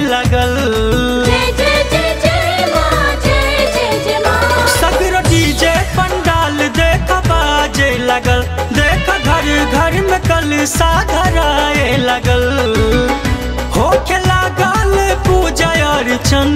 लगल जय जय जय जय माँ जय जय जय माँ सगरो डीजे पंडाल देख बाजे लगल देख घर घर में कल साधराए लगल होके लागल पूजा अर्चन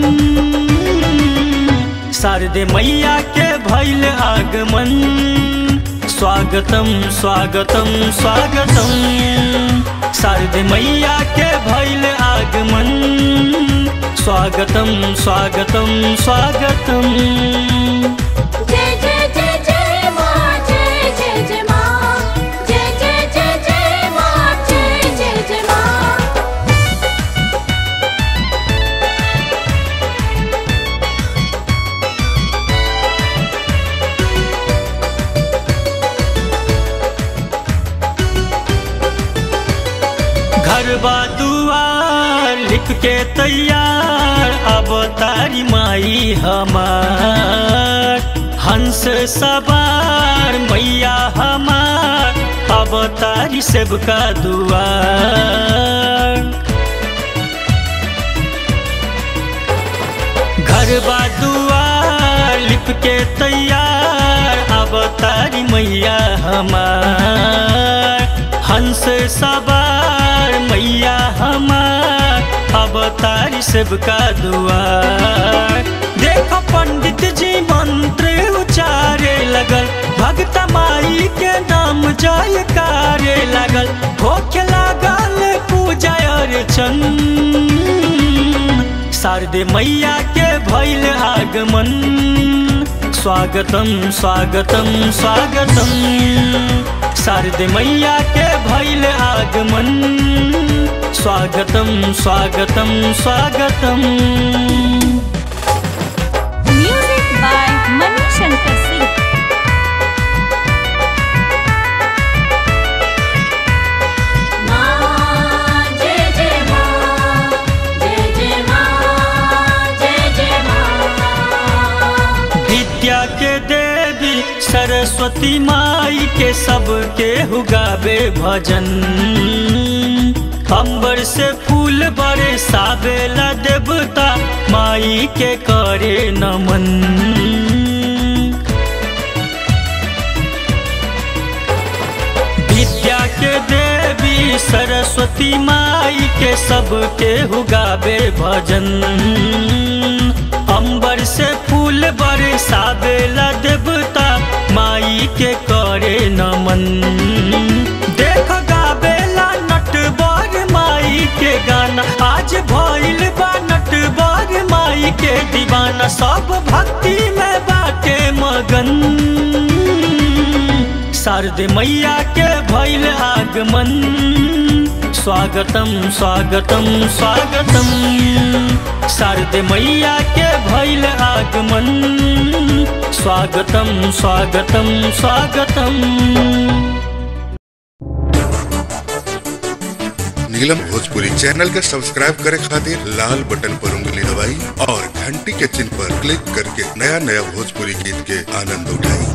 शारदे मैया के भैल आगमन स्वागतम स्वागतम स्वागतम शारदे मैया के भैल आगमन स्वागतम स्वागतम स्वागतम जय जय जय जय माँ जय जय जय माँ जय जय जय जय माँ जय जय जय माँ घर बा दुआर लिख के तैयार अब तारी माई हमार हंस सवार मैया हमार अब तारी सेवका दुआर घर बा दुआर लिप के तैयार अब तारी मैया हमार हंस सवार मैया हमार अब तारी सबका दुआर देखो पंडित जी मंत्र उचारे लगल भक्त माई के नाम जयकारे लगल होके लागल पूजा अर्चन शारदे मैया के भैल आगमन स्वागतम स्वागतम स्वागतम शारदे मैया के भैल आगमन स्वागतम स्वागतम स्वागतम म्यूजिक बाय मनु शंकर सिंह माँ जय जय माँ जय जय माँ जय जय माँ विद्या के देवी सरस्वती माई के सबके हुगावे भजन अंबर से फूल बड़े साबेला देवता माई के करे नमन विद्या के देवी सरस्वती माई के सबके हुगावे भजन अंबर से फूल बरसावेला देवता माई के करे नमन देख गावेला नटवर माई के गाना आज भइल बा नटवर माई के दीवाना सब भक्ति में बाटे मगन शारदे मैया के भैल आगमन स्वागतम स्वागतम स्वागतम शारदे मैया के भैल आगमन स्वागतम स्वागतम स्वागतम नीलम भोजपुरी चैनल के सब्सक्राइब करे खातिर लाल बटन पर उंगली दबाई और घंटी के चिन्ह पर क्लिक करके नया नया भोजपुरी गीत के आनंद उठाई